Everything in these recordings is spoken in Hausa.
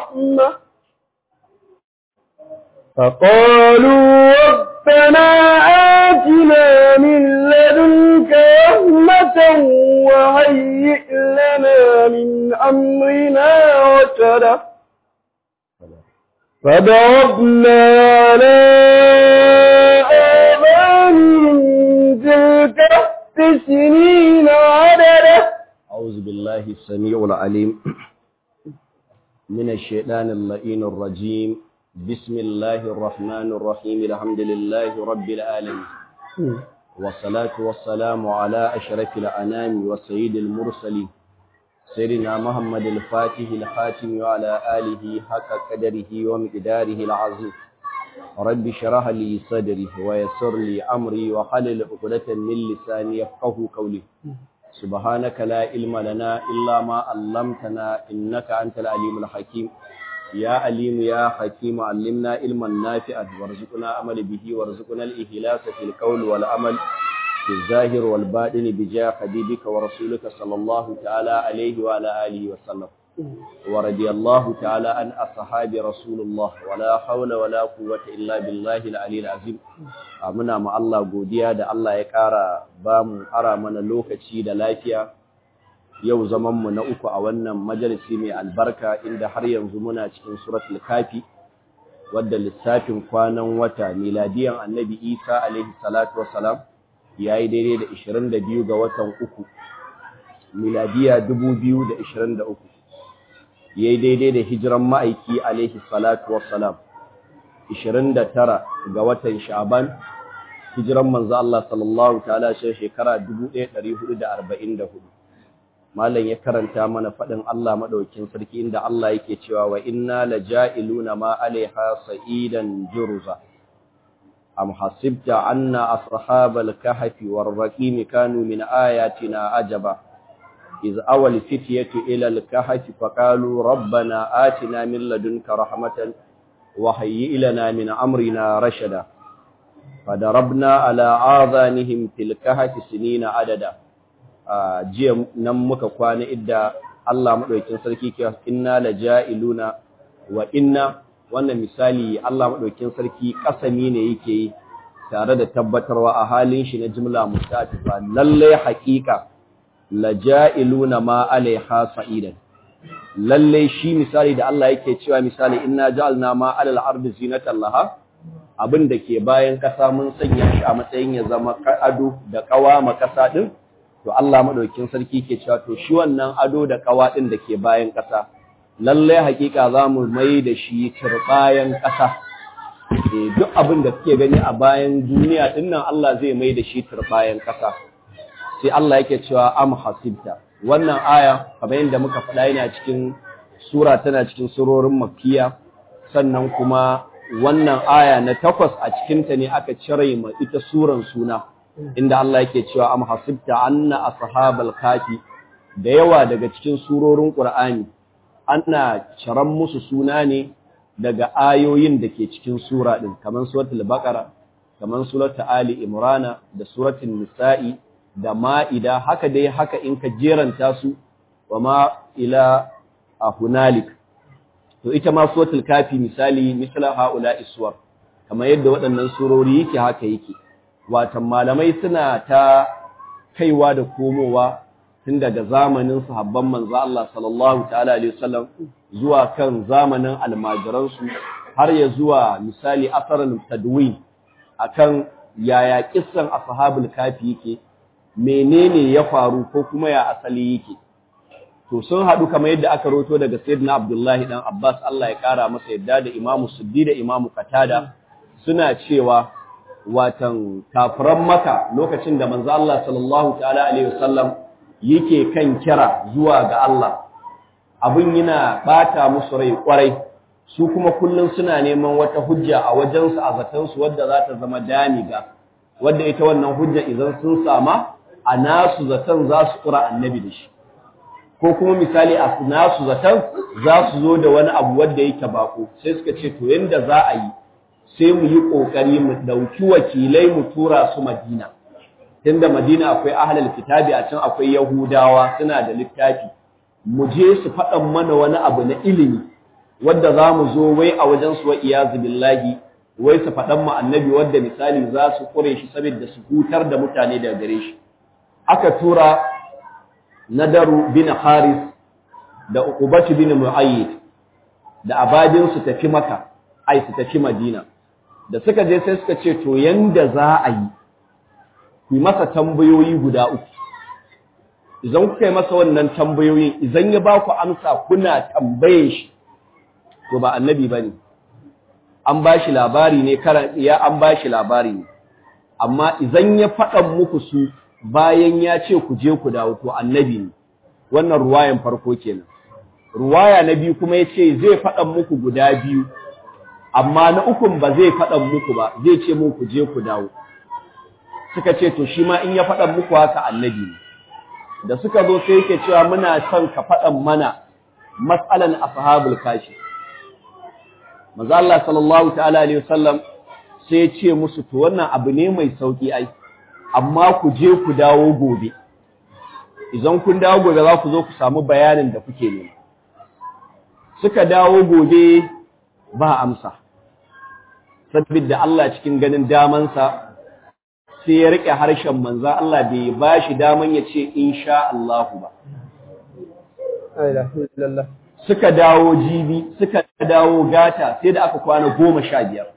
رحمة فقالوا ربنا آتنا من لدنك رحمة وهيئ لنا من أمرنا رشدا فضربنا على آذانهم تلك سنين عددا أعوذ بالله السميع العليم من الشيطان اللئين الرجيم بسم الله الرحمن الرحيم الحمد لله رب العالمين والصلاة والسلام على أشرف الأنام وسيد المرسلين سيدنا محمد الفاتح الخاتم وعلى آله حق قدره ومقداره العظيم رب شرح لي صدري ويسر لي أمري وحلل عقدة من لساني يفقه قولي سبحانك لا علم لنا إلا ما علمتنا إنك أنت العليم الحكيم يا عليم يا حكيم علمنا علما نافعا وارزقنا عمل به وارزقنا الإخلاص في القول والعمل في الظاهر والباطن بجاه حبيبك ورسولك صلى الله تعالى عليه وعلى آله وسلم ورضي الله تعالى عن أصحاب رسول الله ولا حول ولا قوة إلا بالله العلي العظيم muna ma Allah godiya da Allah ya ƙara ba mu ara mana lokaci da lafiya yau zamanmu na uku a wannan majalisi mai albarka inda har yanzu muna cikin suratul kafi wadda lissafin kwanan wata miladiyan annabi isa alaihi salatu wassalam ya yi daidai da 22 ga watan uku miladiya 2023 ya yi daidai da hijiran ma'aiki alaihi salatu wassalam 29 ga watan sha'ban hijiran manzo Allah sallallahu ta'ala shi shekara 1444 malam ya karanta mana fadin Allah madaukin sarki inda Allah yake cewa wa inna laja'iluna ma alaiha sa'idan jurza am hasibta anna ashabal kahfi war raqim kanu min ayatina ajaba iz awal fityatu ila al kahfi faqalu rabbana atina min ladunka rahmatan wa hayyi lana min amrina rashada fadarabna ala adhanihim fil kahfi sinina adada jiya nan muka kwana idda Allah madaukakin sarki ke inna laja'iluna wa inna wannan misali Allah madaukakin sarki kasami ne yake yi tare da tabbatarwa a halin shi na jumla mustatifa lalle haqiqa laja'iluna ma alaiha sa'idan lalle shi misali da Allah yake cewa misali inna ja'alna ma alal ardi zinatan laha abin da ke bayan kasa mun sanya shi a matsayin ya zama ado da kawama kasa din to Allah madaukakin sarki ke cewa to shi wannan ado da kawa din da ke bayan kasa lalle hakika zamu mai da shi turbayan kasa eh duk abin da kake gani a bayan duniya din nan Allah zai mai da shi turbayan kasa sai Allah yake cewa am hasibta wannan aya kamar yadda muka faɗa yana cikin sura tana cikin surorin makkiya sannan kuma wannan aya na takwas a cikinta ne aka cire ma ita suran suna inda Allah yake cewa am hasibta anna ashabal kafi da yawa daga cikin surorin Qur'ani ana ciran musu suna ne daga ayoyin da ke cikin sura din kamar suratul baqara kamar suratul ali imrana da suratul nisa'i da ma'ida haka dai haka in ka jeranta su wa ma ila hunalik to ita ma suratul kafi misali misala haula iswar kamar yadda waɗannan surori yake haka yake watan malamai suna ta kaiwa da komowa tun daga zamanin sahabban manzo Allah sallallahu ta'ala alaihi wasallam zuwa kan zamanin almajiransu har ya zuwa misali asarin tadwin akan yaya kissan ashabul kafi yake menene ya faru ko kuma ya asali yake to sun haɗu kamar yadda aka roto daga sayyidina Abdullahi dan Abbas Allah ya kara masa yadda da Imam Suddi da Imam Qatada suna cewa watan kafiran Makka lokacin da manzo Allah sallallahu ta'ala alaihi wasallam yake kan kira zuwa ga Allah abin yana bata musu rai kwarai su kuma kullun suna neman wata hujja a wajensu a zatansu wadda za ta zama damiga wadda ita wannan hujja idan sun sama a nasu zaton za su kura annabi da shi ko kuma misali a nasu zaton za su zo da wani abu wadda yake bako sai suka ce to yanda za a yi sai mu yi kokari mu dauki wakilai mu tura su Madina tunda Madina akwai ahlul kitabi a can akwai Yahudawa suna da littafi mu je su faɗan mana wani abu na ilimi wadda za mu zo wai a wajen su wa iyazu billahi wai su faɗan mu annabi wadda misali za su kure shi saboda su hutar da mutane daga gare shi aka tura nadaru bin haris da uqubatu bin muayyid da abadin su tafi maka ai su tafi madina da suka je sai suka ce to yanda za a yi ku yi masa tambayoyi guda uku idan kuka yi masa wannan tambayoyin idan ya ba ku amsa kuna tambaye shi to ba annabi ba ne an ba shi labari ne karan ya an ba shi labari ne amma idan ya faɗa muku su bayan ya ce ku je ku dawo to annabi ne wannan ruwayan farko kenan ruwaya na biyu kuma ya ce zai faɗa muku guda biyu amma na ukun ba zai faɗa muku ba zai ce mun ku je ku dawo suka ce to shi ma in ya faɗa muku haka annabi ne da suka zo sai yake cewa muna son ka faɗan mana mas'alan ashabul kashi manzo Allah sallallahu ta'ala alaihi wasallam sai ya ce musu to wannan abu ne mai sauki ai amma ku je ku dawo gobe idan kun dawo gobe za ku zo ku samu bayanin da kuke nema suka dawo gobe ba amsa saboda Allah cikin ganin damansa sai ya rike harshen manzo Allah bai ba shi daman ya ce insha Allah ba suka dawo jibi suka dawo gata sai da aka kwana goma sha biyar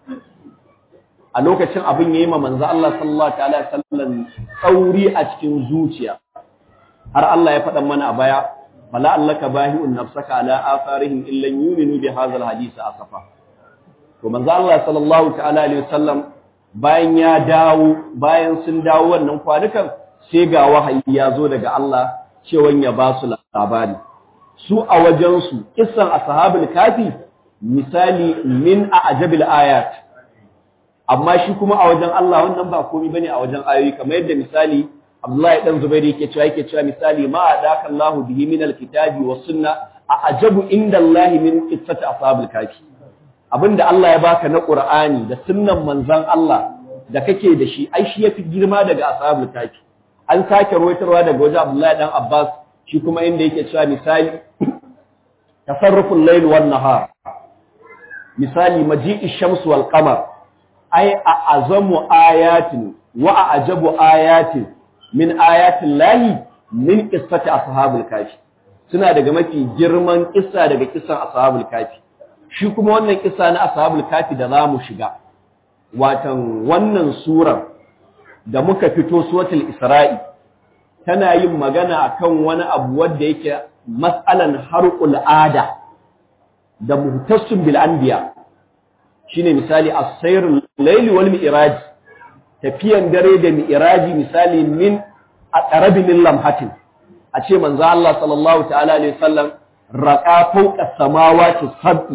a lokacin abin ya yi ma manzo Allah sallallahu ta'ala sallan tsauri a cikin zuciya har Allah ya faɗa mana a baya fala allaka bahi'un nafsaka ala atharihim illa yu'minu bi hadha alhadith asafa to manzo Allah sallallahu ta'ala alaihi wasallam bayan ya dawo bayan sun dawo wannan kwanukan sai ga wahayi ya zo daga Allah cewa ya ba su labari su a wajensu kissan ashabul kafi misali min a ajabil ayat amma shi kuma a wajen Allah wannan ba komai bane a wajen ayoyi kamar yadda misali Abdullahi dan Zubairi yake cewa yake cewa misali ma adaka Allah bihi min alkitabi was sunna a ajabu inda Allah min qissati ashabul kafi abinda Allah ya baka na Qur'ani da sunnan manzon Allah da kake da shi ai shi yafi girma daga ashabul kafi an sake ruwaitarwa daga wajen Abdullahi dan Abbas shi kuma inda yake cewa misali tasarruful layl wan nahar misali maji'i shams wal qamar ay a azamu ayatin wa a ajabu ayatin min ayatin lahi min qissati ashabul kafi suna daga mafi girman kissa daga kissan ashabul kafi shi kuma wannan kissa na ashabul kafi da zamu shiga watan wannan surar da muka fito suratul isra'i tana yin magana akan wani abu wanda yake mas'alan harqul ada da muhtassim bil anbiya shine misali as-sayrul layli wal mi'raj tafiyan dare da mi'raji misali min aqrabi min lamhatin a ce manzo Allah sallallahu ta'ala alaihi wasallam raqa fawqa samawati sab'i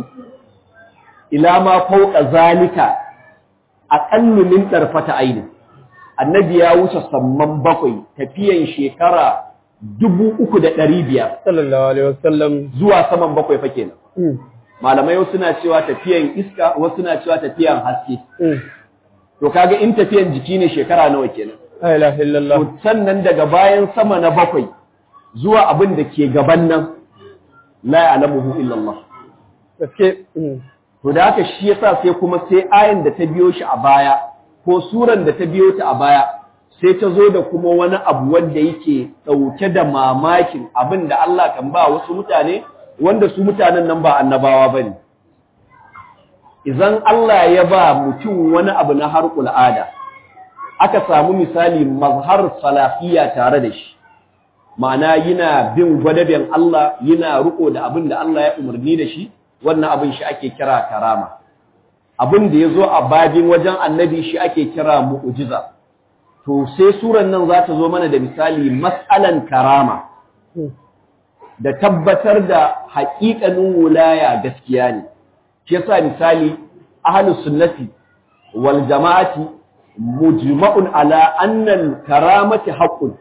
ila ma fawqa zalika aqallu min tarfata aini annabi ya wuce samman bakwai tafiyan shekara dubu uku da ɗari biyar sallallahu alaihi wasallam zuwa saman bakwai fa kenan malamai wasu na cewa tafiyan iska wasu na cewa tafiyan haske to kaga in tafiyan jiki ne shekara nawa kenan la ilaha illallah to sannan daga bayan sama na bakwai zuwa abin da ke gaban nan la ya'lamuhu illa Allah gaske to da haka shi yasa sai kuma sai ayan da ta biyo shi a baya ko suran da ta biyo ta a baya sai ta zo da kuma wani abu wanda yake ɗauke da mamakin abin da Allah kan ba wasu mutane wanda su mutanen nan ba annabawa ba ne. Idan Allah ya ba mutum wani abu na harkul ada, aka samu misali mazhar salafiya tare da shi, ma'ana yana bin gwadaben Allah yana riko da abin da Allah ya umarni da shi, wannan abin shi ake kira karama. Abin da ya zo a babin wajen annabi shi ake kira mu'ujiza. to sai suran nan za ta zo mana da misali mas'alan karama da tabbatar da haƙiƙanin wulaya gaskiya ne shi yasa misali ahlus sunnati wal jama'ati mujma'un ala annal karamati haqqun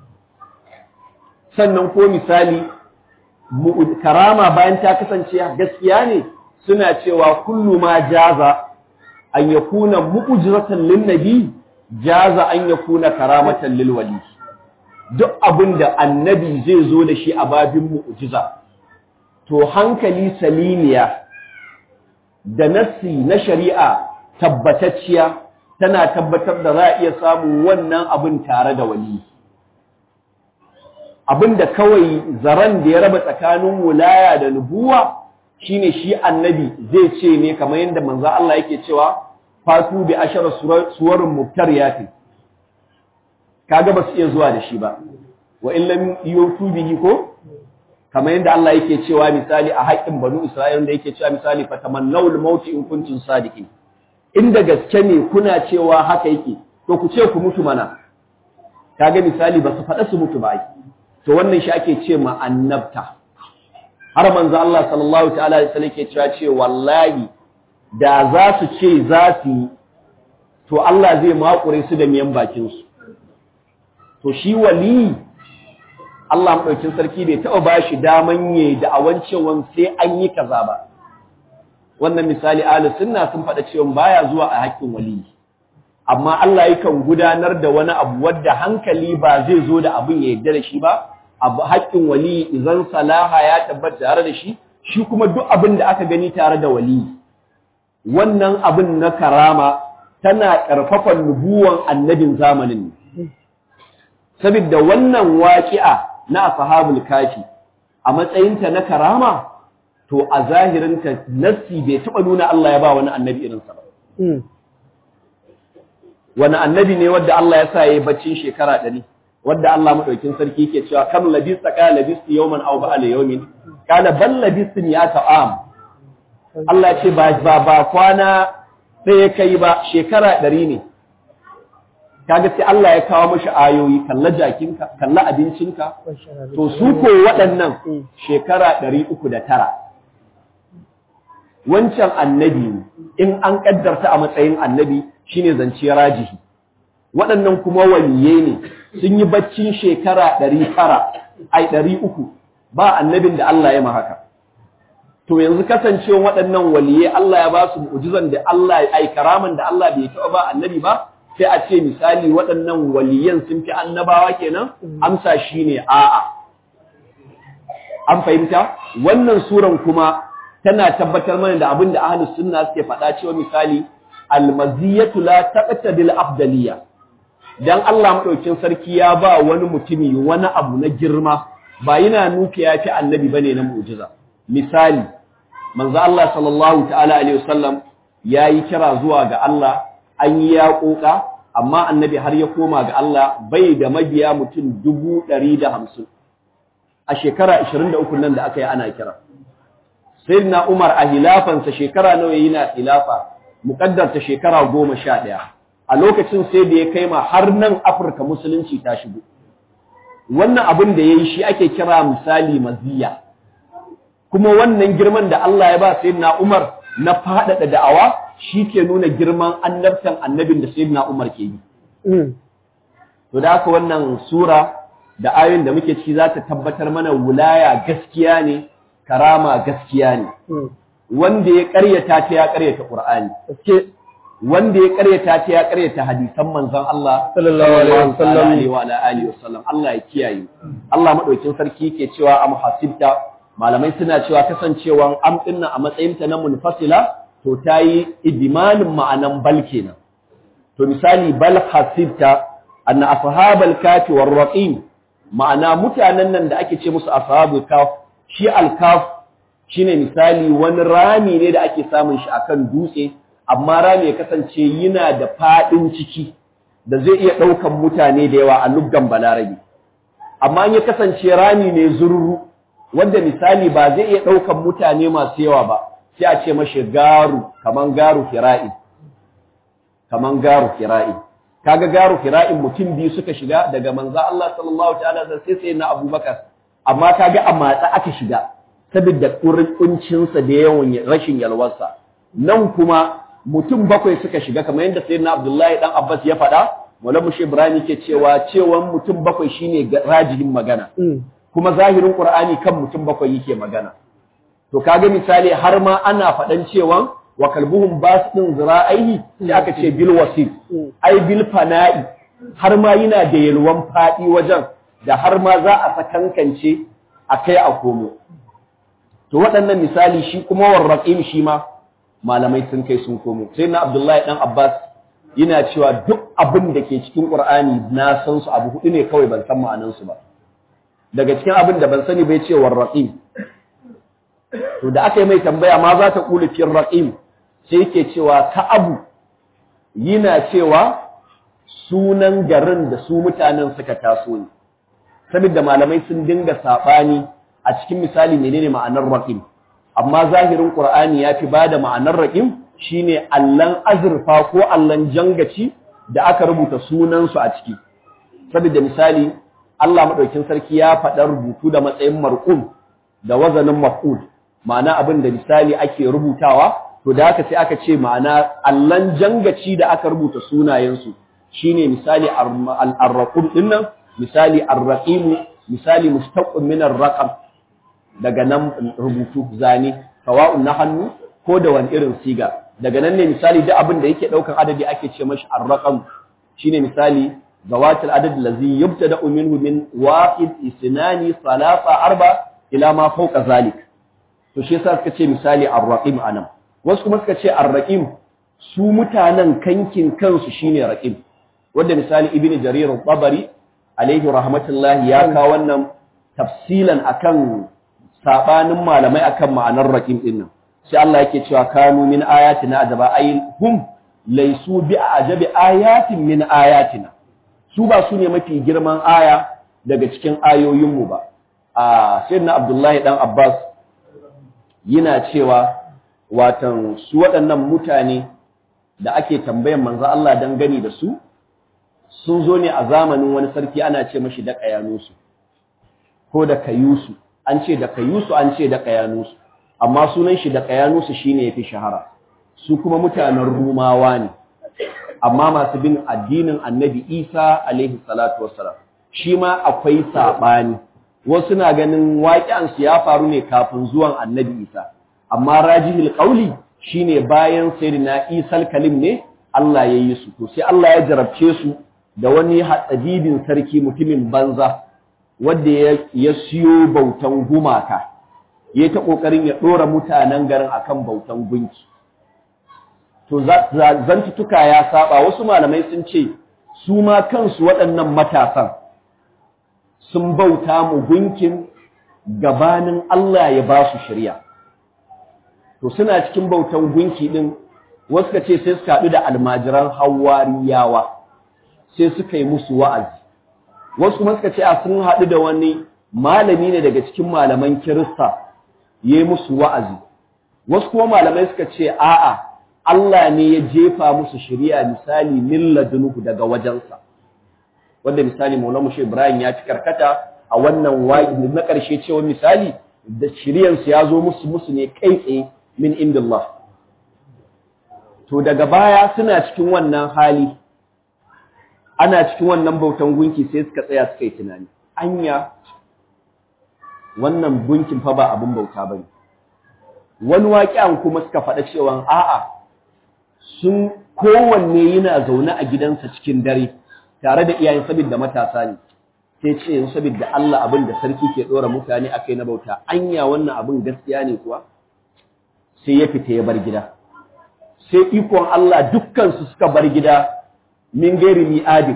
sannan ko misali karama bayan ta kasance gaskiya ne suna cewa kullu ma jaza an yakuna mu'jizatan lin nabi jaza an ya kuna karamatan lil wali duk abin da annabi zai zo da shi a babin mu'jiza to hankali salimiya da nassi na shari'a tabbatacciya tana tabbatar da za a iya samun wannan abin tare da wali abin da kawai zaren da ya raba tsakanin wulaya da nubuwa shine shi annabi zai ce ne kamar yadda manzo Allah yake cewa fatu bi ashara suwarin mubtariyati kaga ba su iya zuwa da shi ba wa in lam yutu bihi ko kamar yadda Allah yake cewa misali a haƙƙin banu Isra'ila da yake cewa misali fatamannawul maut in kuntum sadiqin inda gaske ne kuna cewa haka yake to ku ce ku mutu mana kaga misali ba su faɗa su mutu ba ai to wannan shi ake ce ma annabta har manzo Allah sallallahu ta'ala alaihi wasallam yake cewa ce wallahi da za su ce za su yi to Allah zai makure su da miyan bakin su to shi wali Allah madaukin sarki bai taɓa ba shi daman yayi da awancewan sai an yi kaza ba wannan misali ahlus sunna sun faɗa cewa baya zuwa a haƙƙin wali amma Allah yakan gudanar da wani abu wadda hankali ba zai zo da abin ya yarda da shi ba abu haƙƙin wali idan salaha ya tabbata tare da shi shi kuma duk abin da aka gani tare da wali wannan abin na karama tana ƙarfafa nubuwan annabin zamanin saboda wannan waƙi'a na ashabul kafi a matsayinta na karama to a zahirinta nassi bai taɓa nuna Allah ya ba wani annabi irinsa ba wani annabi ne wadda Allah ya sa ya yi baccin shekara ɗari wadda Allah maɗaukin sarki ke cewa kam labista ka labisti yawman aw ba'al yawmin kana bal labistin ya ta'am Allah ce ba ba ba kwana ɗaya kai ba shekara ɗari ne kaga sai Allah ya kawo mashi ayoyi kalla jakinka kalla abincinka to su ko waɗannan shekara ɗari uku da tara wancan annabi in an ƙaddarta a matsayin annabi shine zance rajihi waɗannan kuma waliye ne sun yi baccin shekara ɗari tara ai ɗari uku ba annabin da Allah ya haka. to yanzu kasancewa waɗannan waliye Allah ya ba su mu'jizan da Allah ai karaman da Allah bai taɓa ba annabi ba sai a ce misali waɗannan waliyan sun fi annabawa kenan amsa shine a'a an fahimta wannan suran kuma tana tabbatar mana da abin da ahlus sunna suke faɗa cewa misali almaziyatu la taqtadil afdaliyya dan Allah madaukin sarki ya ba wani mutumi wani abu na girma ba yana nufi ya fi annabi bane na mu'jiza misali manzo Allah sallallahu ta'ala alaihi wasallam yayi kira zuwa ga Allah an yi yaƙoƙa amma annabi har ya koma ga Allah bai da mabiya mutum dubu ɗari da hamsin a shekara ashirin da uku nan da aka yi ana kira sayyidina Umar a hilafansa shekara nawa yayi na hilafa muƙaddarta shekara goma sha ɗaya a lokacin sai da ya kai ma har nan Afirka musulunci ta shigo wannan abin da ya yi shi ake kira misali maziya kuma wannan girman da Allah ya ba sayyidina Umar na faɗaɗa da'awa shi ke nuna girman annabtan annabin da sayyidina Umar ke yi to da haka wannan sura da ayoyin da muke ciki za ta tabbatar mana wulaya gaskiya ne karama gaskiya ne wanda ya ƙaryata ta ya ƙaryata Qur'ani wanda ya ƙaryata ta ya ƙaryata hadisan manzon Allah sallallahu alaihi wasallam alaihi wa alihi wasallam Allah ya kiyaye Allah madaukin sarki yake cewa am hasibta malamai suna cewa kasancewan am dinna a matsayin ta na munfasila to tayi idmanin ma'anan bal kenan to misali bal hasibta anna ashabal kafi war raqim ma'ana mutanen nan da ake ce musu ashabul kaf shi al kaf shine misali wani rami ne da ake samun shi akan dutse amma rami ya kasance yana da fadin ciki da zai iya daukan mutane da yawa a luggan balarabi amma ya kasance rami ne zururu wanda misali ba zai iya daukan mutane masu yawa ba sai a ce mashi garu kaman garu fira'i kaman garu fira'i kaga garu fira'in mutum biyu suka shiga daga manzo Allah sallallahu ta'ala sai sai na Abubakar amma kaga a matsa aka shiga saboda kurkuncin sa da yawan rashin yalwarsa nan kuma mutum bakwai suka shiga kamar yadda sayyidina Abdullahi dan Abbas ya faɗa Maulana Mushi Ibrahim ke cewa cewan mutum bakwai shine rajihin magana kuma zahirin Qur'ani kan mutum bakwai yake magana to kaga misali har ma ana faɗan cewan wa kalbuhum basdin zira'aihi sai aka ce bil wasit ai bil fana'i har ma yana da yalwan fadi wajen da har ma za a sakankance akai a komo to waɗannan misali shi kuma warraqim shi ma malamai sun kai sun komo sai na Abdullahi dan Abbas yana cewa duk abin da ke cikin Qur'ani na san su abu hudu ne kawai ban san ma'anan su ba daga cikin abin da ban sani bai ce warraqim to da aka yi mai tambaya ma za ta kula fi raqim sai yake cewa ka abu yana cewa sunan garin da su mutanen suka taso ne saboda malamai sun dinga sabani a cikin misali menene ma'anar raqim amma zahirin qur'ani ya fi bada ma'anar raqim shine allan azurfa ko allan jangaci da aka rubuta sunan su a ciki saboda misali Allah madaukin sarki ya faɗa rubutu da matsayin marqum da wazanin maf'ul ma'ana abin da misali ake rubutawa to da haka sai aka ce ma'ana allan jangaci da aka rubuta sunayensu shine misali ar-raqum dinnan misali ar-raqim misali mustaqqim min ar-raqam daga nan rubutu zane sawa'un na hannu ko da wani irin siga daga nan ne misali duk abin da yake daukan adadi ake ce mashi ar-raqam shine misali zawatil adad allazi yubtada minhu min wahid isnani salasa arba ila ma fawqa zalik to shi yasa suka ce misali ar-raqim anan wasu kuma suka ce ar-raqim su mutanen kankin kansu shine raqim wanda misali ibnu jarir al-tabari alaihi rahmatullahi ya kawo wannan tafsilan akan sabanin malamai akan ma'anar raqim din nan sai Allah yake cewa kanu min ayatina ajaba ay hum laysu bi ajabi ayatin min ayatina su ba su ne mafi girman aya daga cikin ayoyin mu ba a sayyidina abdullahi dan abbas yana cewa watan su waɗannan mutane da ake tambayan manzo Allah dan gani da su sun zo ne a zamanin wani sarki ana ce mashi da kayanusu ko da kayusu an ce da kayusu an ce da kayanusu amma sunan shi da kayanusu shine yafi shahara su kuma mutanen rumawa ne amma masu bin addinin annabi isa alaihi salatu wassalam shi ma akwai saɓani wasu na ganin waƙi'ansu ya faru ne kafin zuwan annabi isa amma rajihil ƙauli shine bayan sayyidina isal kalim ne Allah ya yi su to sai Allah ya jarabce su da wani hatsabibin sarki mutumin banza wanda ya siyo bautan gumaka ya ta ƙoƙarin ya ɗora mutanen garin akan bautan gunki to zantutuka ya saba wasu malamai sun ce su ma kansu waɗannan matasan sun bauta mu gunkin gabanin Allah ya ba su shirya to suna cikin bautan gunki ɗin wasu ka ce sai suka haɗu da almajiran hawariyawa sai suka yi musu wa'azi wasu kuma suka ce a sun haɗu da wani malami ne daga cikin malaman kirista ya yi musu wa'azi wasu kuma malamai suka ce a'a Allah ne ya jefa musu shari'a misali min ladunuhu daga wajensa wanda misali Maulana Mushe Ibrahim ya ci karkata a wannan wa'i na ƙarshe cewa misali da shari'ansu ya zo musu musu ne kai tsaye min indillah to daga baya suna cikin wannan hali ana cikin wannan bautan gunki sai suka tsaya suka yi tunani anya wannan gunkin fa ba abin bauta bane wani waƙiyan kuma suka faɗa cewa a'a sun kowanne yana zaune a gidansa cikin dare tare da iyayen saboda matasa ne sai ce yanzu saboda Allah abin da sarki ke dora mutane akai na bauta anya wannan abin gaskiya ne kuwa sai ya fita ya bar gida sai ikon Allah dukkan su suka bar gida min gairi mi'adin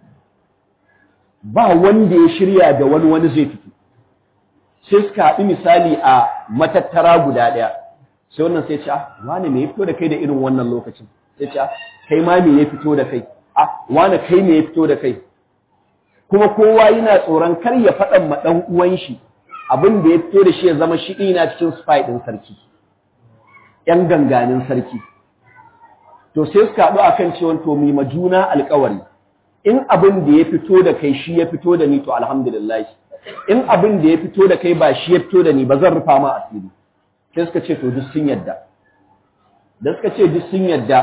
ba wanda ya shirya da wani wani zai fito sai suka haɗu misali a matattara guda ɗaya sai wannan sai ce ah wane me ya fito da kai da irin wannan lokacin sai ce ah kai ma me ya fito da kai ah wane kai me ya fito da kai kuma kowa yana tsoron kar ya faɗan ma ɗan uwan shi abin da ya fito da shi ya zama shi ina cikin spy ɗin sarki ƴan ganganin sarki to sai suka haɗu akan cewa to mu ma juna alƙawari in abin da ya fito da kai shi ya fito da ni to alhamdulillah in abin da ya fito da kai ba shi ya fito da ni ba zan rufa ma asiri sai suka ce to duk sun yadda da suka ce duk sun yadda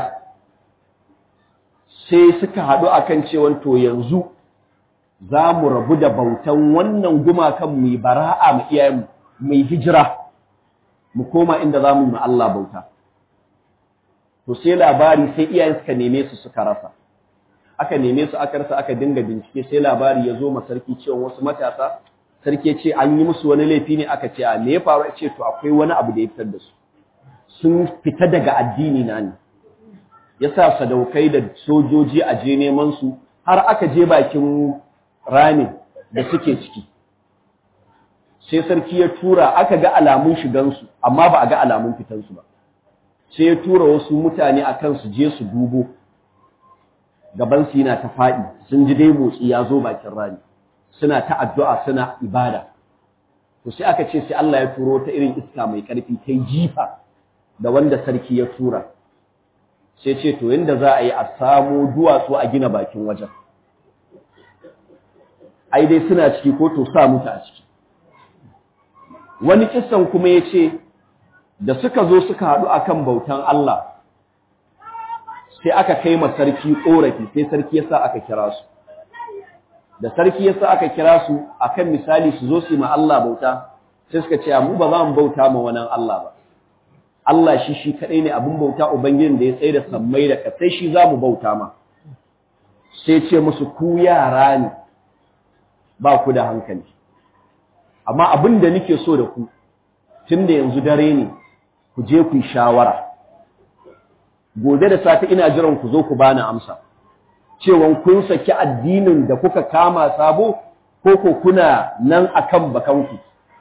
sai suka haɗu akan cewa to yanzu za mu rabu da bautan wannan gumakan mu bara'a mu iyayen mu hijira mu koma inda za mu yi Allah bauta to sai labari sai iyayen suka neme su suka rasa aka neme su aka rasa aka dinga bincike sai labari ya zo ma sarki cewa wasu matasa sarki ya ce an yi musu wani laifi ne aka ce a me ya faru ya ce to akwai wani abu da ya fitar da su sun fita daga addini na ne yasa sadaukai da sojoji a je neman su har aka je bakin ramin da suke ciki sai sarki ya tura aka ga alamun shigansu amma ba a ga alamun fitansu ba sai ya tura wasu mutane a kan su je su dubo gabansu yana ta faɗi sun ji dai motsi ya zo bakin rami suna ta addu'a suna ibada to sai aka ce sai Allah ya turo ta irin iska mai ƙarfi ta jifa da wanda sarki ya tura sai ce to yanda za a yi a samo duwatsu a gina bakin wajen ai dai suna ciki ko to sa mutu a ciki wani kissan kuma ya ce da suka zo suka haɗu akan bautan Allah sai aka kai ma sarki ƙorafi sai sarki ya sa aka kira su da sarki ya sa aka kira su akan misali su zo su yi ma Allah bauta sai suka ce mu ba za mu bauta ma wani Allah ba Allah shi shi kaɗai ne abin bauta Ubangijin da ya tsaye da sammai da ƙasai shi za mu bauta ma sai ce musu ku yara ne ba ku da hankali amma abin da nake so da ku tun da yanzu dare ne ku je ku yi shawara gobe da safe ina jiran ku zo ku bani amsa cewan kun saki addinin da kuka kama sabo ko ko kuna nan akan bakanku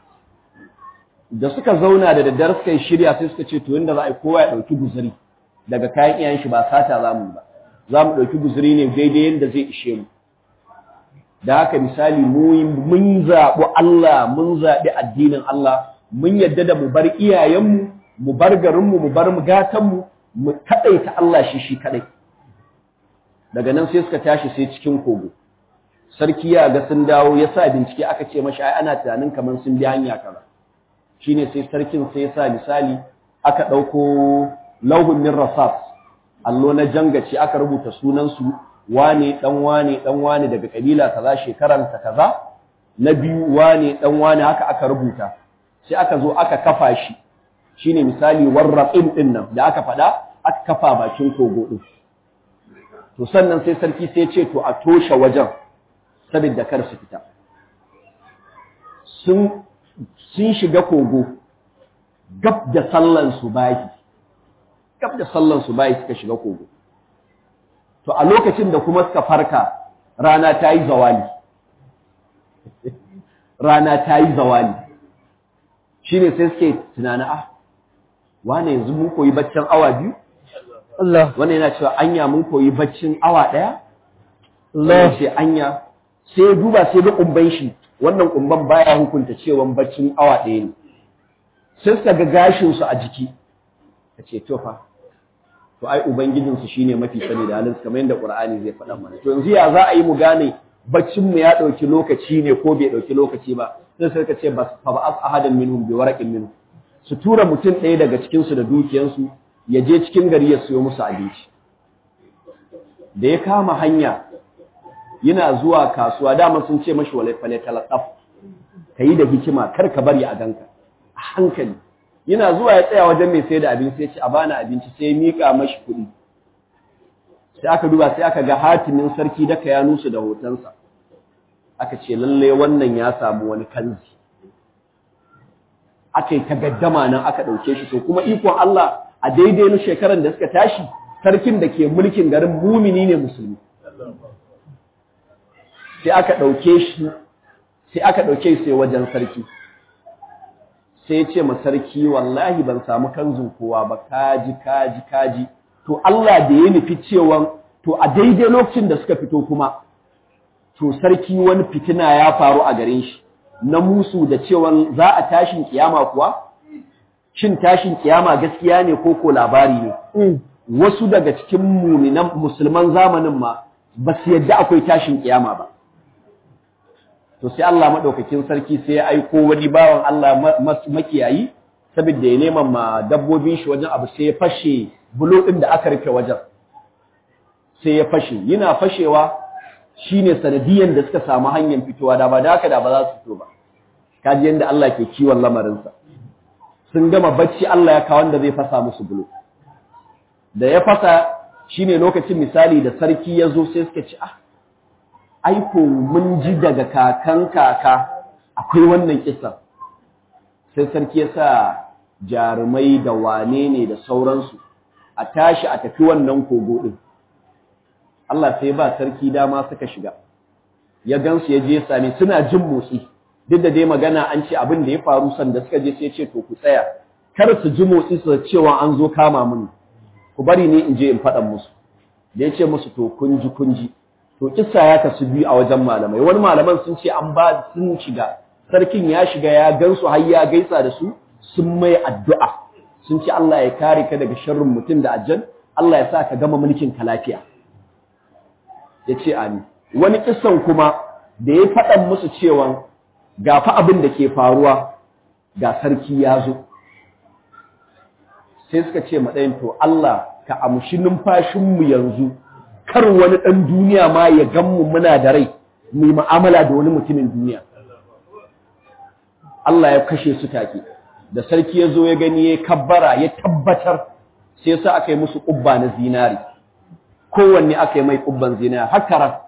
da suka zauna da daddare suka yi shirya sai suka ce to inda za a yi kowa ya ɗauki guzuri daga kayan iyayen shi ba sata za mu ba za mu ɗauki guzuri ne daidai yadda zai ishe mu da haka misali mun zaɓi Allah mun zaɓi addinin Allah mun yadda da mu bar iyayenmu mu bar garinmu mu bar gatanmu mu kaɗaita Allah shi shi kaɗai daga nan sai suka tashi sai cikin kogo sarki ya ga sun dawo ya sa bincike aka ce mashi ai ana tunanin kamar sun bi hanya kaza shine sai sarkin sai ya sa misali aka ɗauko lauhun min rasas allo na jangace aka rubuta sunansu wane dan wane dan wane daga kabila kaza shekaran ta kaza na biyu wane dan wane haka aka rubuta sai aka zo aka kafa shi shine misali warraqin din nan da aka faɗa aka kafa bakin kogo din to sannan sai sarki sai ce to a toshe wajen saboda kar su fita sun sun shiga kogo gab da sallan su bayi gab da sallan su bayi suka shiga kogo to a lokacin da kuma suka farka rana ta yi zawali rana ta yi zawali shine sai suke tunani ah wane yanzu mun koyi baccin awa biyu Allah wannan yana cewa anya mun koyi baccin awa ɗaya Allah ce anya sai ya duba sai ga kumban shi wannan kumban baya hukunta cewa baccin awa ɗaya ne sai suka ga gashin su a jiki ka ce to fa to ai ubangijin su shine mafi sani da halin su kamar yadda Qur'ani zai faɗa mana to yanzu ya za a yi mu gane baccin mu ya ɗauki lokaci ne ko bai ɗauki lokaci ba sai suka ce bas fa ba'as ahadan minhum bi waraqin minhum su tura mutum ɗaya daga cikin su da dukiyansu ya je cikin gari ya siyo musu abinci da ya kama hanya yana zuwa kasuwa dama sun ce mashi wale fale talaqaf yi da hikima kar ka bari a ganka a hankali yana zuwa ya tsaya wajen mai sayar da abinci sai ya ce a bani abinci sai ya mika mashi kuɗi sai aka duba sai aka ga hatimin sarki daka ya nusu da hotonsa aka ce lalle wannan ya samu wani kanzi aka yi tagaddama nan aka ɗauke shi to kuma ikon Allah a daidai na shekaran da suka tashi sarkin da ke mulkin garin mumini ne musulmi sai aka ɗauke shi sai aka ɗauke sai wajen sarki sai ya ce ma sarki wallahi ban samu kanzun kowa ba kaji kaji kaji to Allah da ya nufi cewa to a daidai lokacin da suka fito kuma to sarki wani fitina ya faru a garin shi na musu da cewa za a tashin kiyama kuwa shin tashin kiyama gaskiya ne ko ko labari ne wasu daga cikin muminan musulman zamanin ma ba su yadda akwai tashin kiyama ba to sai Allah madaukakin sarki sai ya aiko wani bawan Allah makiyayi saboda ya neman ma dabbobin shi wajen abu sai ya fashe bulo din da aka rufe wajen sai ya fashe yana fashewa shine sanadiyan da suka samu hanyar fitowa da ba da haka da ba za su fito ba kaji yanda Allah ke kiwon lamarinsa sun gama bacci Allah ya kawo wanda zai fasa musu bulo da ya fasa shine lokacin misali da sarki ya zo sai suka ce ah aiko mun ji daga kakan kaka akwai wannan kisa sai sarki ya sa jarumai da wane ne da sauransu a tashi a tafi wannan kogo ɗin Allah sai ba sarki dama suka shiga ya gansu ya je ya same suna jin motsi duk da dai magana an ce abin da ya faru sanda suka je sai ya ce to ku tsaya kar su ji motsi su cewa an zo kama mun ku bari ne in je in faɗa musu da ya ce musu to kun ji kun ji to kissa ya kasu biyu a wajen malamai wani malaman sun ce an ba sun shiga sarkin ya shiga ya gansu har ya gaisa da su sun mai addu'a sun ce Allah ya kare ka daga sharrin mutum da ajjan Allah ya sa ka gama mulkin ka lafiya ya ce amin wani kissan kuma da ya faɗan musu cewa ga fa abin da ke faruwa ga sarki ya zo sai suka ce maɗayin to Allah ka amshi numfashinmu yanzu kar wani ɗan duniya ma ya ganmu muna da rai mu yi mu'amala da wani mutumin duniya Allah ya kashe su take da sarki ya zo ya gani ya kabbara ya tabbatar sai sa aka yi musu ƙubba na zinari kowanne aka yi mai ƙubban zinari haka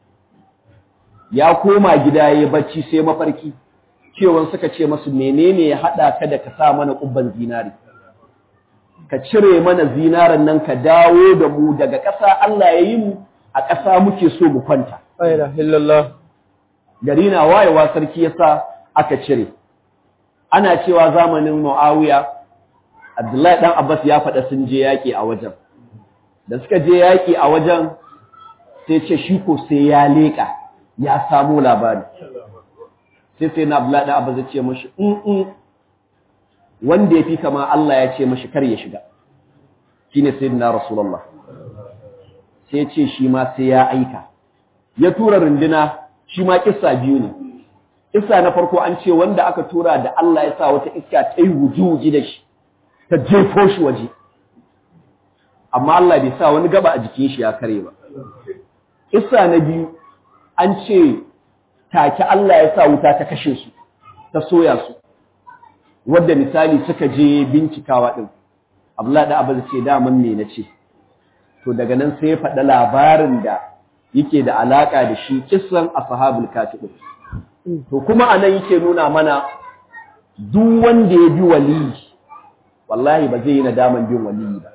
ya koma gida ya bacci sai mafarki cewan suka ce masu menene ya haɗa ka da ka sa mana ƙubban zinari ka cire mana zinaran nan ka dawo da mu daga ƙasa Allah ya yi mu a ƙasa muke so mu kwanta Aina illallah. gari na wayewa sarki yasa aka cire ana cewa zamanin Muawiya Abdullahi dan Abbas ya faɗa sun je yaƙi a wajen da suka je yaƙi a wajen sai ce shi ko sai ya leƙa ya samu labari sai sai na Abdullahi dan Abbas ya ce mashi in wanda ya fi kama Allah ya ce mashi kar ya shiga shine sayyidina Rasulullah sai ya ce shi ma sai ya aika ya tura runduna shi ma kissa biyu ne kissa na farko an ce wanda aka tura da Allah ya sa wata iska ta yi wuji da shi ta jefo shi waje amma Allah bai sa wani gaba a jikin shi ya kare ba kissa na biyu an ce take Allah ya sa wuta ta kashe su ta soya su wadda misali suka je bincikawa din Abdullahi da Abu ce daman me nace to daga nan sai ya faɗa labarin da yake da alaka da shi kissan ashabul kafi to kuma anan yake nuna mana duk wanda ya bi wali wallahi ba zai yi nadaman bin wali ba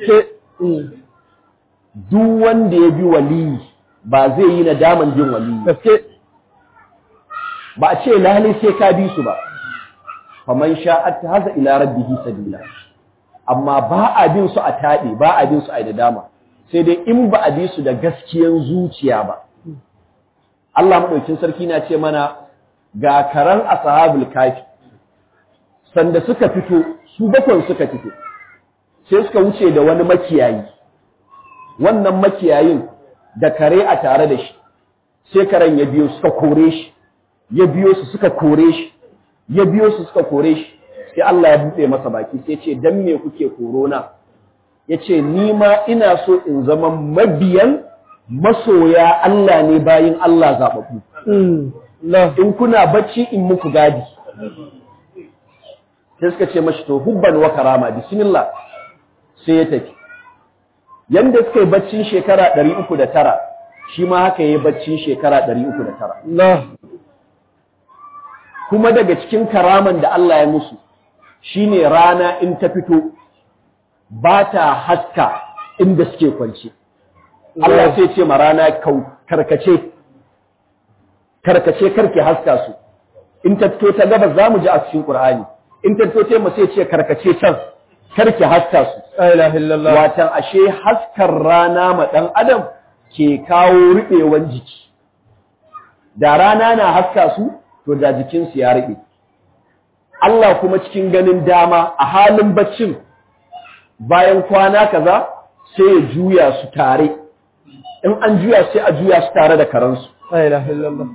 duk wanda ya bi wali ba zai yi nadaman bin wali Gaske. ba a ce lalle sai ka bi su ba faman sha'at haza ila rabbihi sabila amma ba a bin su a taɗe ba a bin su a nadama sai dai in ba a bi su da gaskiyan zuciya ba Allah madaukin sarki na ce mana ga karan ashabul kafi sanda suka fito su bakon suka fito sai suka wuce da wani makiyayi wannan makiyayin da kare a tare da shi sai karen ya biyo suka kore shi ya biyo su suka kore shi ya biyo su suka kore shi sai Allah ya buɗe masa baki sai ce dan me kuke korona yace ni ma ina so in zama mabiyan masoya Allah ne bayin Allah zababbu Allah. in kuna bacci in muku gadi sai suka ce mashi to hubban wa karama bismillah sai ya tafi yanda suka yi baccin shekara 309 shi ma haka yayi baccin shekara 309 Allah. kuma daga cikin karaman da Allah ya musu shine rana in ta fito ba ta haska inda suke kwance Allah sai ce ma rana kau karkace karkace karke haska su in ta fito ta gaba za mu ji a cikin Qur'ani in ta fito ta mu sai ce karkace can karke haska su La ilaha illallah. watan ashe haskar rana ma ɗan adam ke kawo ruɓewan jiki da rana na haska su to da jikinsu ya ruɓe Allah kuma cikin ganin dama a halin baccin bayan kwana kaza sai ya juya su tare in an juya sai a juya su tare da karansu La ilaha illallah.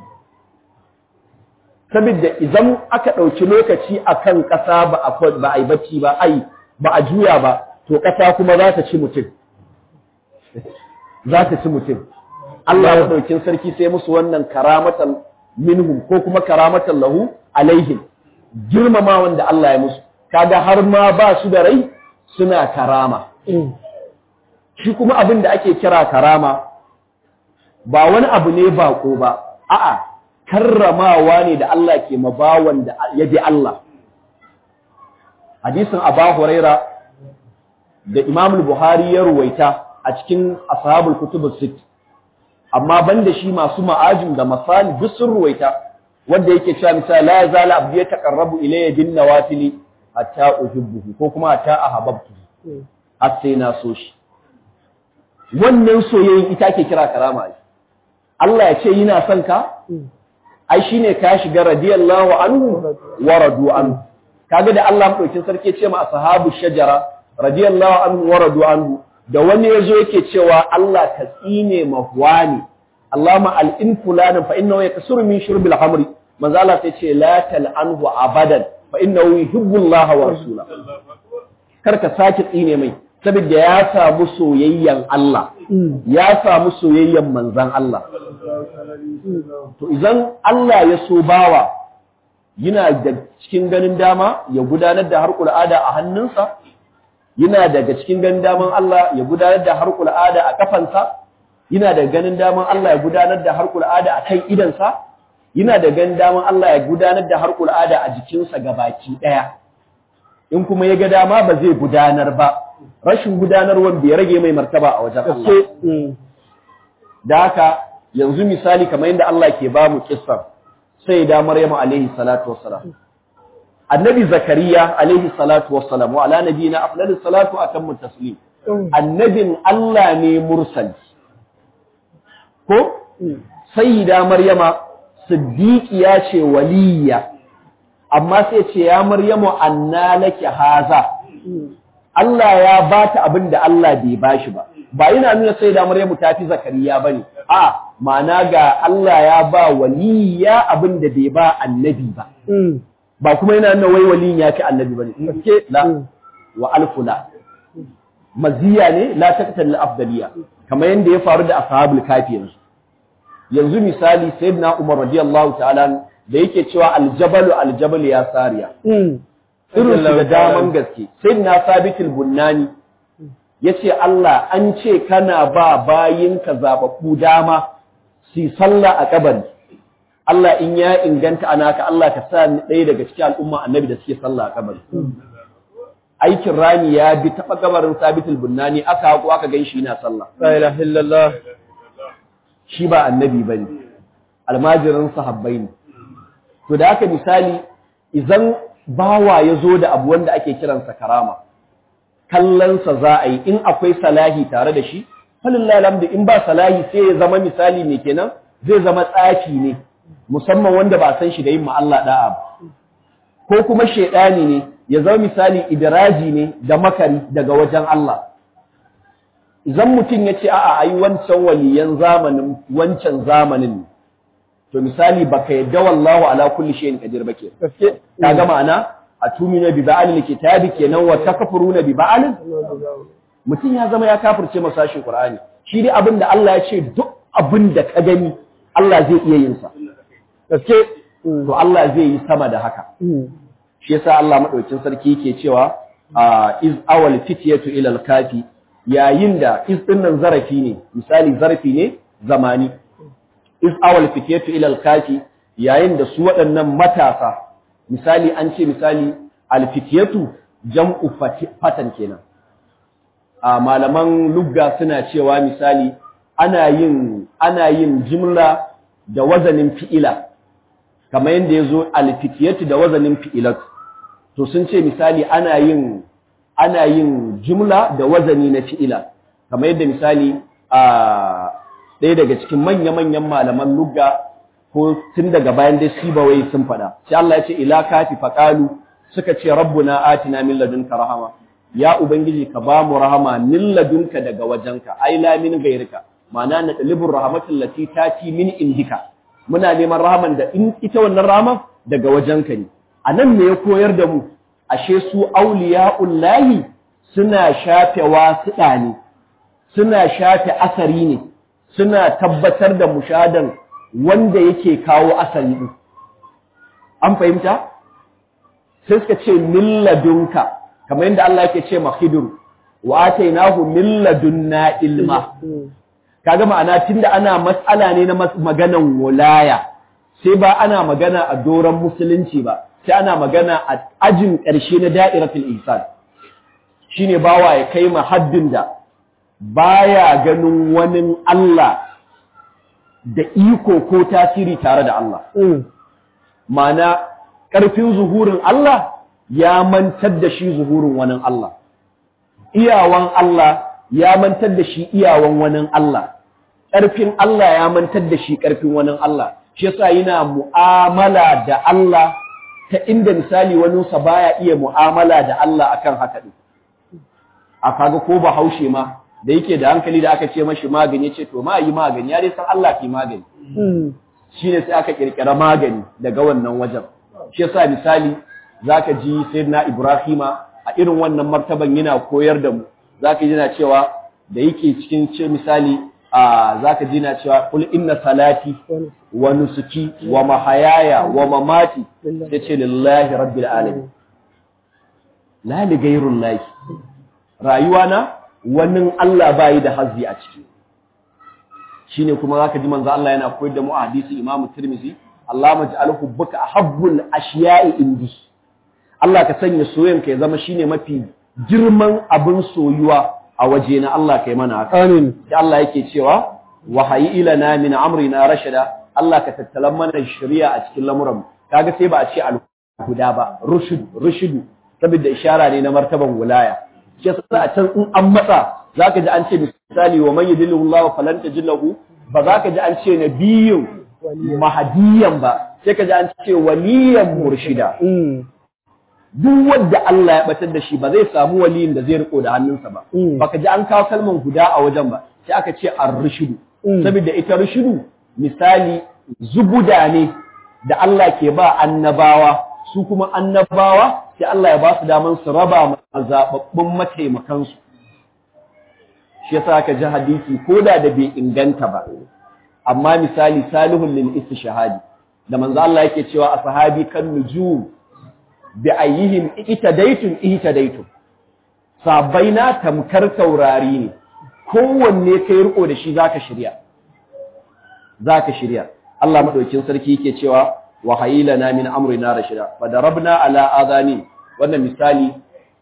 saboda idan aka ɗauki lokaci a kan ƙasa ba a kwa- ba a yi bacci ba ai ba a juya ba to ƙasa kuma za ta ci mutum za ta ci mutum Allah ya ɗaukin sarki sai musu wannan karamatan minhum ko kuma karamatan lahu alaihim girmama wanda Allah ya musu kaga har ma ba su da rai suna karama shi kuma abin da ake kira karama ba wani abu ne bako ba a'a karramawa ne da Allah ke mabawan da ya bi Allah hadisin Aba Huraira da Imam Buhari ya ruwaita a cikin ashabul kutub sit amma banda shi masu ma'ajin da masali duk sun ruwaita wanda yake cewa misali la yazala abdi yataqarrabu ilayya bin nawafili hatta uhibbuhu ko kuma hatta ahabbtu har sai na so shi wannan soyayyen ita ake kira karama ai Allah ya ce yana son ka ai shine ka shiga radiyallahu anhu wa radu anhu kaga da Allah madaukin sarki ya ce ma ashabu shajara radiyallahu anhu wa radu anhu da wani yazo yake cewa Allah ka tsine mahwani Allahumma al'in fulanin fa innahu yaksuru min shurbil khamri manzo Allah sai ce la tal'anhu abadan fa innahu yuhibbu Allah wa rasula kar ka sake tsine mai saboda ya samu soyayyan Allah ya samu soyayyan manzon Allah to idan Allah ya so bawa yana da cikin ganin dama ya gudanar da harkul ada a hannunsa yana daga cikin ganin daman Allah ya gudanar da harkul ada a kafansa yana da ganin daman Allah ya gudanar da harkul ada a kan idansa yana da ganin daman Allah ya gudanar da harkul ada a jikinsa gabaki daya in kuma ya ga dama ba zai gudanar ba rashin gudanarwar bai rage mai martaba a wajen Allah da haka yanzu misali kamar yadda Allah ke ba mu kissar sai da Maryam alaihi salatu wassalam annabi zakariya alaihi salatu wassalam wa ala nabiyina afdalus salatu atammu taslim annabin Allah ne mursali ko sayyida maryama siddiqiya ce waliya amma sai ce ya maryamu anna laki haza Allah ya bata abin da Allah bai bashi ba ba yana nuna sayyida maryamu ta fi zakariya bane a ma'ana ga Allah ya ba waliya abin da bai ba annabi ba ba kuma yana nuna wai waliyin ya fi annabi bane gaske la wa alfula maziya ne la taqtal afdaliya kamar yanda ya faru da ashabul kafi yanzu yanzu misali sayyidina Umar radiyallahu ta'ala da yake cewa aljabalu aljabalu ya sariya irin su da daman gaske sayyidina sabitul bunnani yace Allah an ce kana ba bayinka zababbu dama su sallah a kabari Allah in ya inganta anaka Allah ka sa ni ɗaya daga cikin al'umma annabi da suke sallah a kabari aikin rani ya bi taɓa kabarin sabitul bunnani aka haƙo aka gan shi yana sallah La ilaha illallah. shi ba annabi ba ne almajirin sahabbai ne to da aka misali idan bawa ya zo da abu wanda ake kiransa karama kallonsa za a yi in akwai salahi tare da shi falillah alhamdu in ba salahi sai ya zama misali ne kenan zai zama tsafi ne musamman wanda ba san shi da yin Allah da'a ba ko kuma shaidani ne ya zama misali idiraji ne da makari daga wajen Allah idan mutum ya ce a'a ai wancan waliyan zamanin wancan zamanin to misali baka yadda wallahu ala kulli shay'in qadir bake Gaske. kaga ma'ana atumina bi ba'al kitabi kenan wa takfuruna bi ba'al mutum ya zama ya kafirce masashin qur'ani shi dai abin da Allah ya ce duk abin da ka gani Allah zai iya yin sa Gaske. to Allah zai yi sama da haka shi yasa Allah madaukin sarki yake cewa a iz awal fityatu ila al-kafi yayin da iz dinnan zarafi ne misali zarafi ne zamani iz awal fityatu ila al-kafi yayin da su waɗannan matasa misali an ce misali al-fityatu jam'u fati- fatan kenan a malaman lugga suna cewa misali ana yin ana yin jimla da wazanin fi'ila kamar yadda ya zo alfitiyatu da wazanin fi'ilatu to sun ce misali ana yin ana yin jumla da wazani na fi'ila kamar yadda misali a ɗaya daga cikin manya-manyan malaman lugga ko tun daga bayan dai sibawai sun faɗa sai Allah ya ce ila kafi faqalu suka ce rabbuna atina min ladunka rahama ya ubangiji ka ba mu rahama min ladunka daga wajenka ai la min gairika ma'ana na dalibur rahmatul lati tati min indika muna neman rahaman da in ita wannan rahaman daga wajenka ne a nan ne ya koyar da mu ashe su auliya'ullahi suna shafe wasiɗa ne suna shafe asari ne suna tabbatar da mushadan wanda yake kawo asari din an fahimta sai suka ce milladunka kamar yadda Allah yake ce mahidur wa atainahu milladunna ilma kaga ma'ana tunda ana matsala ne na maganan wulaya sai ba ana magana a doron musulunci ba sai ana magana a ajin ƙarshe na da'iratul ihsan shine bawa ya kai ma haddin da baya ganin wani Allah da iko ko tasiri tare da Allah ma'ana ƙarfin zuhurin Allah ya mantar da shi zuhurin wani Allah iyawan Allah ya mantar da shi iyawan wani Allah ƙarfin Allah ya mantar da shi ƙarfin wani Allah shi yasa yana mu'amala da Allah ta inda misali waninsa baya iya mu'amala da Allah akan haka din a kaga ko ba haushe ma da yake da hankali da aka ce mashi magani ce to ma yi magani ya dai san Allah ke magani shine sai aka kirkira magani daga wannan wajen shi yasa misali zaka ji sayyidina Ibrahima a irin wannan martaban yana koyar da mu zaka ji yana cewa da yake cikin ce misali a zaka ji yana cewa kul inna salati wa nusuki wa mahayaya wa mamati yace lillahi rabbil alamin la li ghayrillahi rayuwana wannan Allah bayi da hazzi a ciki shine kuma zaka ji manzo Allah yana koyar da mu a hadisi Imam Tirmidhi Allah maj'al hubbuka ahabbul ashiya'i indi Allah ka sanya soyayyanka ya zama shine mafi girman abin soyuwa a waje na Allah kai mana haka amin sai Allah yake cewa wahayi ilana min amrina rashada Allah ka tattalan mana shari'a a cikin lamuran kaga sai ba a ce al-huda ba rushd rushd saboda ishara ne na martaban wilaya shi yasa a can in an matsa zaka ji an ce misali wa man yudillahu Allah falan tajillahu ba zaka ji an ce nabiyyun mahdiyan ba sai ka ji an ce waliyan murshida duk wanda Allah ya batar da shi ba zai samu waliyin da zai riko da hannunsa ba baka ji an kawo kalman guda a wajen ba sai aka ce ar-rushudu saboda ita rushudu misali zubuda ne da Allah ke ba annabawa su kuma annabawa sai Allah ya ba su daman su raba ma zababbun mataimakan su shi yasa aka ji hadisi koda da bai inganta ba amma misali salihun lil istishhadi da manzo Allah yake cewa a sahabi kan nujum bi ayyihim itadaitun itadaitun sabaina tamkar taurari ne kowanne kai riko da shi zaka shirya zaka shirya Allah madaukin sarki yake cewa wa hayilana min amrina rashida fa darabna ala adani wannan misali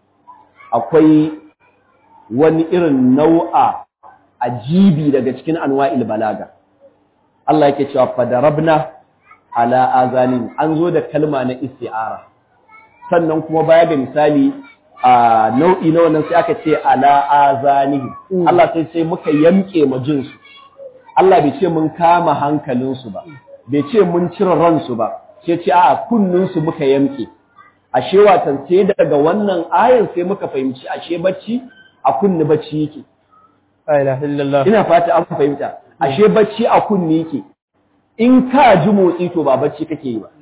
akwai wani irin nau'a ajibi daga cikin anwa'il balaga Allah yake cewa fa darabna ala azanin an zo da kalma na isti'ara sannan kuma baya ga misali a nau'i na wannan sai aka ce ala azanihi Allah sai sai muka yamke ma jinsu Allah bai ce mun kama hankalinsu ba bai ce mun cire ransu ba sai ce a kunninsu muka yamke ashe watan sai daga wannan ayan sai muka fahimci ashe bacci a kunni bacci yake la ilaha illallah ina fata an fahimta ashe bacci a kunni yake in ka ji motsi to ba bacci kake yi ba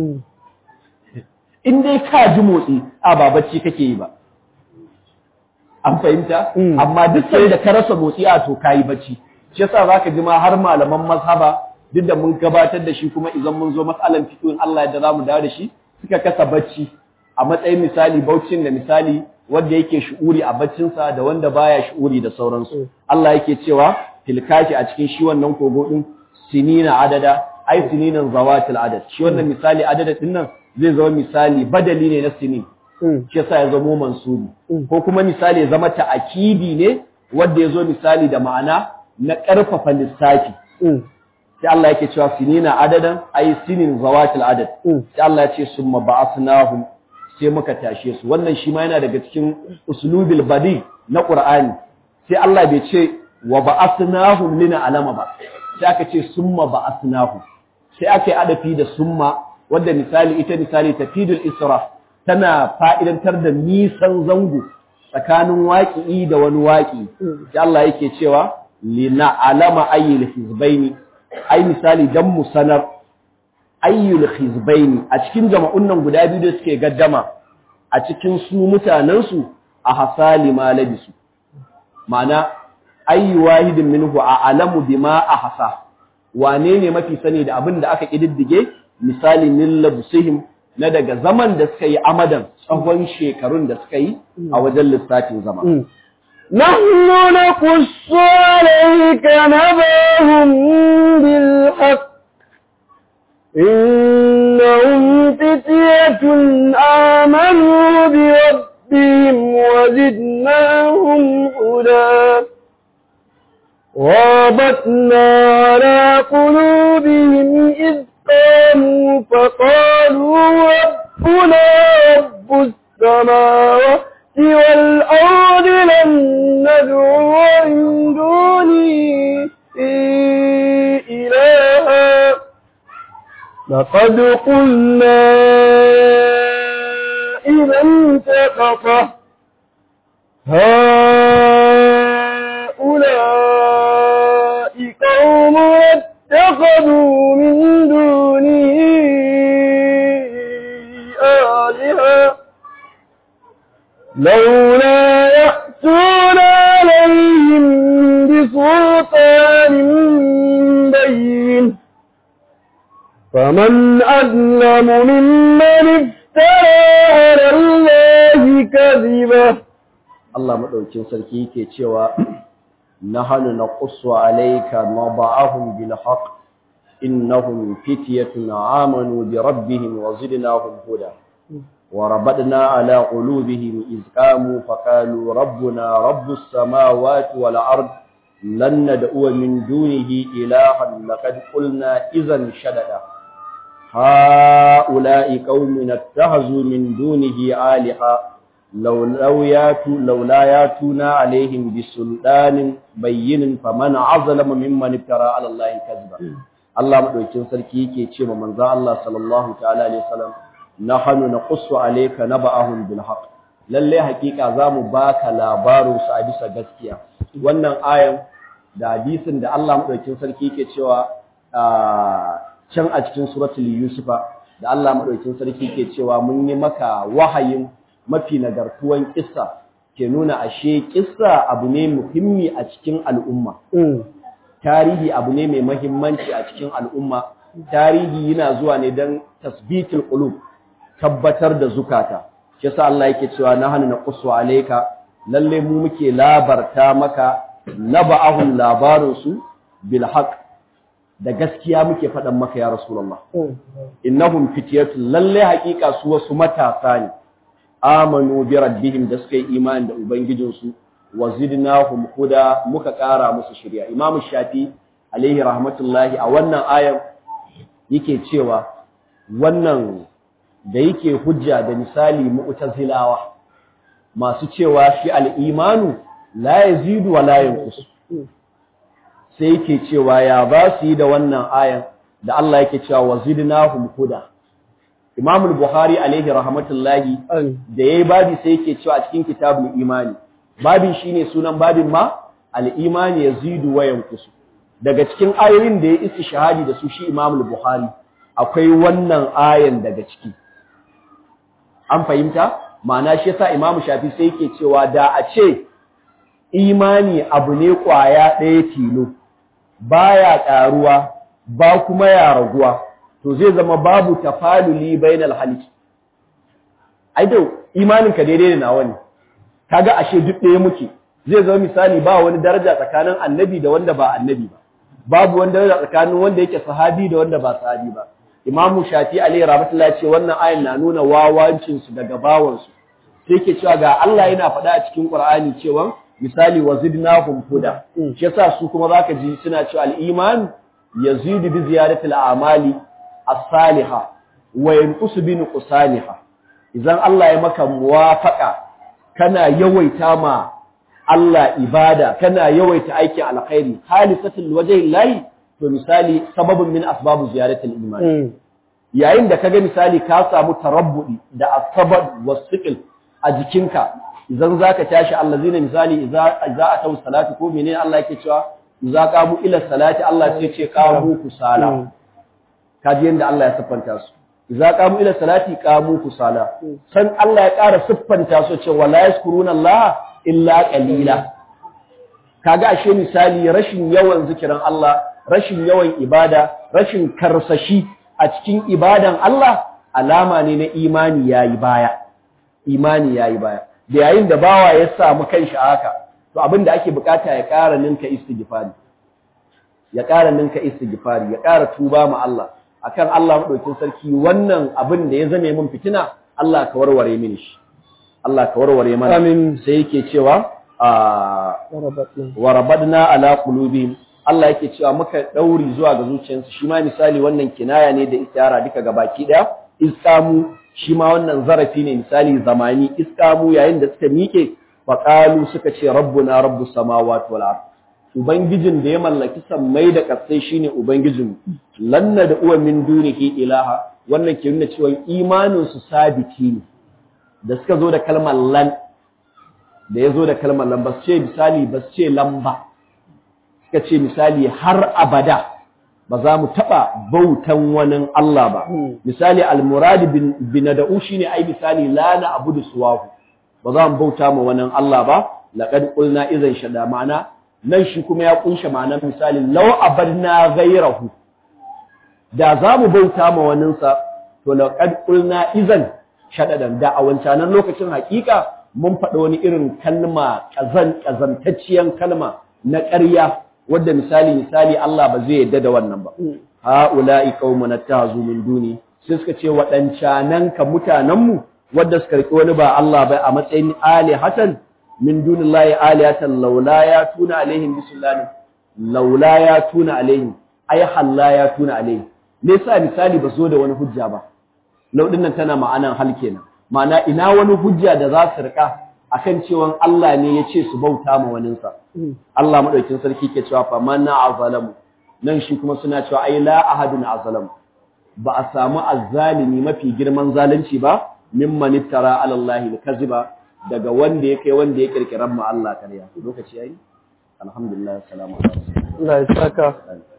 in dai ka ji motsi a ba bacci kake yi ba an fahimta amma duk sai da ka rasa motsi a to kayi bacci shi yasa zaka ji ma har malaman mazhaba duk da mun gabatar da shi kuma idan mun zo matsalan fiqh in Allah ya zamu dawo da shi suka kasa bacci a matsayin misali baucin da misali wanda yake shu'uri a baccinsa da wanda baya shu'uri da sauransu Allah yake cewa tilkashi a cikin shi wannan kogo din sinina adada ai sininan zawatil adad shi wannan misali adada din nan zai zama misali badali ne na sinin shi yasa ya zama mansubi ko kuma misali ya zama ta'akidi ne wanda ya zo misali da ma'ana na ƙarfafa lissafi sai Allah yake cewa sinina adadan ai sinin zawatil adad sai Allah ya ce summa ba'athnahum sai muka tashe su wannan shi ma yana daga cikin uslubil badi na Qur'ani sai Allah bai ce wa ba'athnahum lina alama ba sai aka ce summa ba'athnahum sai aka yi adafi da summa wanda misali ita misali tafidul isra tana fa'idantar da nisan zango tsakanin waƙi da wani waƙi sai Allah yake cewa lina alama ayyul hizbaini ai misali dan mu sanar ayyul hizbaini a cikin jama'un nan guda biyu da suke gaddama a cikin su mutanen su a hasali ma labisu ma'ana ayyu wahidin minhu a alamu bima ahsa wane ne mafi sani da abin da aka kididdige misali min labsihim na daga zaman da suka yi amadan tsawon shekarun da suka yi a wajen lissafin zama نحن نقص عليك نبأهم بالحق إنهم فتية آمنوا بربهم وزدناهم هدى رابطنا على قلوبهم إذ قاموا فقالوا ربنا رب السماوات والأرض لن ندعو من دونه إلها لقد قلنا إذا انتقطه هؤلاء قوم اتخذوا من دونه آلهة لولا يأتون عليهم بسلطان بين فمن أظلم ممن افترى على الله كذبه Allah madaukin sarki yake cewa nahanu naqussu alayka naba'ahum bil haqq innahum fityatun amanu bi rabbihim wa zidnahum huda wa rabadna ala qulubihim iz qamu faqalu rabbuna rabbus samawati wal ard lan nad'u min dunihi ilahan laqad qulna idhan shadada هؤلاء قوم اتخذوا من دونه آلهة لو ياتوا لولا ياتونا عليهم بسلطان بين فمن عظلم ممن افترى على الله كذبا Allah madaukin sarki yake ce ma manzon Allah sallallahu ta'ala alaihi wasallam nahnu naqussu alayka naba'ahum bil haqq lalle hakika zamu baka labarin su a bisa gaskiya wannan ayan da hadisin da Allah madaukin sarki yake cewa can a cikin suratul yusufa da Allah madaukin sarki yake cewa mun yi maka wahayin mafi nagartuwan kissa ke nuna ashe kissa abu ne muhimmi a cikin al'umma tarihi abu ne mai mahimmanci a cikin al'umma tarihi yana zuwa ne don tasbitul qulub tabbatar da zukata shi yasa Allah yake cewa nahnu naqussu alayka lalle mu muke labarta maka naba'ahum labarun su bil haqq da gaskiya muke faɗan maka ya rasulullah innahum fityatun lalle haƙiƙa su wasu matasa ne amanu bi rabbihim da suka yi imani da ubangijinsu wa zidnahum huda muka ƙara musu shirya imamu shafi alaihi rahmatullahi a wannan ayan yake cewa wannan da yake hujja da misali mu'tazilawa masu cewa shi al-imanu la yazidu wa la yanqus sai yake cewa ya ba su yi da wannan ayan da Allah yake cewa wa zidnahum huda Imam al-Bukhari alaihi rahmatullahi da yayi babi sai yake cewa a cikin kitabul imani babin shine sunan babin ma al-imani yazidu wa yanqusu daga cikin ayoyin da ya isi shahadi da su shi Imam al-Bukhari akwai wannan ayan daga ciki an fahimta ma'ana shi yasa Imam Shafi sai yake cewa da a ce imani abu ne kwaya ɗaya tilo baya ƙaruwa ba kuma ya raguwa to zai zama babu tafaluli bainal haliki ai da imanin ka daidai da nawa ne kaga ashe duk ɗaya muke zai zama misali ba wani daraja tsakanin annabi da wanda ba annabi ba babu wani daraja tsakanin wanda yake sahabi da wanda ba sahabi ba imamu shafi alaihi rahmatullahi ce wannan ayan na nuna wawancin su daga bawan su sai yake cewa ga Allah yana faɗa a cikin Qur'ani cewa misali wazidnahum huda shi yasa su kuma zaka ji suna cewa al-iman yazidu bi ziyadati al-a'mali as-salihah wa yanqusu bi nuqsaniha idan Allah ya maka muwafaqa kana yawaita ma Allah ibada kana yawaita aikin alkhairi halisatul wajhi lahi to misali sababun min asbabu ziyaratul iman yayin da kaga misali ka samu tarabbudi da asbab wasiqil a jikinka idan zaka tashi allazina misali idza idza atau salati ko menene Allah yake cewa idza qamu ila salati Allah sai ce qamu kusala kaji yanda Allah ya siffanta su idza qamu ila salati qamu kusala san Allah ya ƙara siffanta su cewa la yaskuruna Allah illa qalila kaga ashe misali rashin yawan zikirin Allah rashin yawan ibada rashin karsashi a cikin ibadan Allah alama ne na imani yayi baya imani yayi baya da yayin da bawa ya samu kanshi haka to abin da ake bukata ya ƙara ninka istighfari ya ƙara ninka istighfari ya ƙara tuba ma Allah akan Allah madaukin sarki wannan abin da ya zame min fitina Allah ka warware mini shi Allah ka warware mana Amin. sai yake cewa a wa rabadna ala qulubihim Allah yake cewa muka dauri zuwa ga zuciyarsu shi ma misali wannan kinaya ne da istiara duka ga baki daya iskamu shi ma wannan zarafi ne misali zamani iskamu yayin da suka mike faqalu suka ce rabbuna rabbus samawati wal ard ubangijin da ya mallaki sammai da kasai shine ubangijin lanna da uwa min dunihi ilaha wannan ke nuna cewa imanin su sabiti ne da suka zo da kalmar lan da ya zo da kalmar lan ba su ce misali ba su ce lamba suka ce misali har abada ba za mu taɓa bautan wani Allah ba misali almuradi bin da'u shine ai misali la na abudu suwahu ba za mu bauta ma wani Allah ba laqad qulna idan shada ma'ana nan shi kuma ya kunshe ma'anar misali law abadna ghayrahu da za mu bauta ma waninsa to laqad qulna idan shadadan da a wancanan lokacin hakika mun faɗa wani irin kalma kazan kazantacciyar kalma na ƙarya wadda misali misali Allah ba zai yadda da wannan ba haula'i qaumun attahazu min duni sai suka ce waɗancanan ka mutanen mu wadda suka riki wani ba Allah ba a matsayin alihatan min dunillahi alihatan laula ya tuna alaihim bisullahi laula ya tuna alaihim ay halla ya tuna alaihim me yasa misali ba zo da wani hujja ba laudin nan tana ma'anan hal kenan ma'ana ina wani hujja da za su rika akan cewa Allah ne ya ce su bauta ma waninsa Allah madaukin sarki ke cewa fa man azalamu nan shi kuma suna cewa ai la ahadun azalamu ba a samu azzalimi mafi girman zalunci ba mimman iftara ala Allah al-kaziba daga wanda ya kai wanda ya kirkiran ma Allah kariya lokaci yayi alhamdulillah assalamu alaikum Allah ya saka